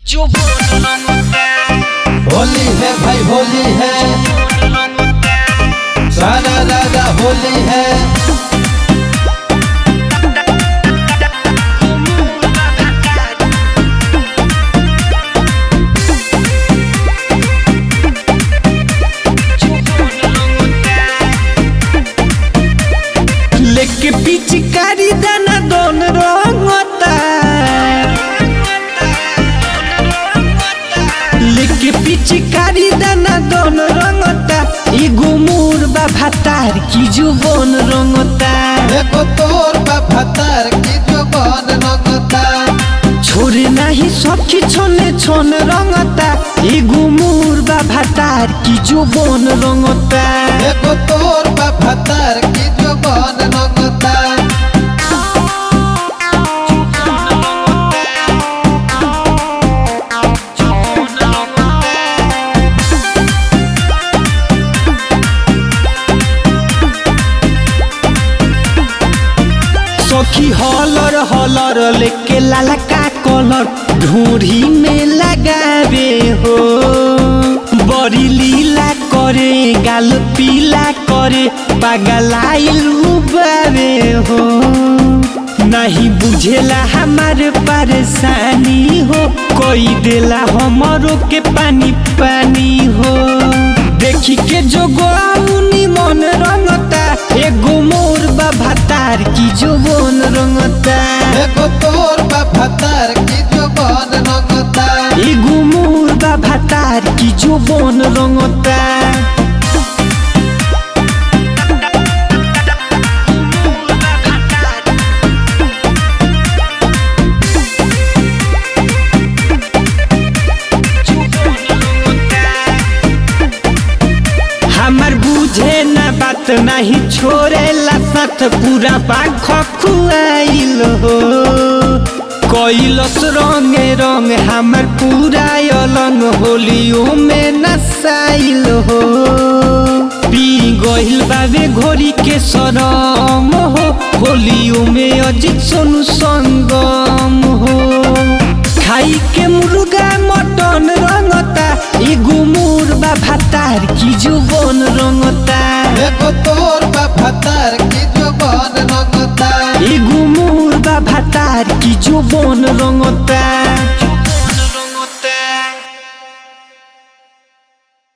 जो बोल रंगता होली है भाई होली है सारा राजा होली है लेके पिचकारी दाना दोन रंगता लेके पिचकारी दाना दोन रंगता एगो मोर बा भातार की जुबन रंगता देखो तोर बाबा तार की जो बन रंगता छोरे नाही सखी छोने छोन रंगता एगो मोर बा भातार की जुबन रंगता देखो तोर बाबा तार की जो बन रंगता सखी हलर हलर लेके लालका कलर ढूढ़ी में लगावे हो बड़ी लीला करे गाल पीला करे पगलाइल उबावे हो नहीं बुझेला हमार परेशानी हो कोई देला हमरो के पानी पानी हो देखी के जो गोआउनी मन रंगता एगो मोर बा भातार की जो बोन रंगता देखो तोर बाबा तार की जो बन रंगता एगो मोर बा भातार की जो बोन रंगता हमार बुझे ना बात नहीं छोड़ेला साथ पूरा पाख खुआइल हो कैलस रंगे रंग हमार पूरा अलंग होलियो में नसाइल हो पी गइल बाबे घोरी के सरम हो होलियो में अजित सोनू संगम हो खाई के मुर्गा मटन रंगता एगो मोर बा भातार की जुबन रंगता देखो तोर बाबा तार की जो बन रंगता एगो मोर बा भातार की जुबन रंगता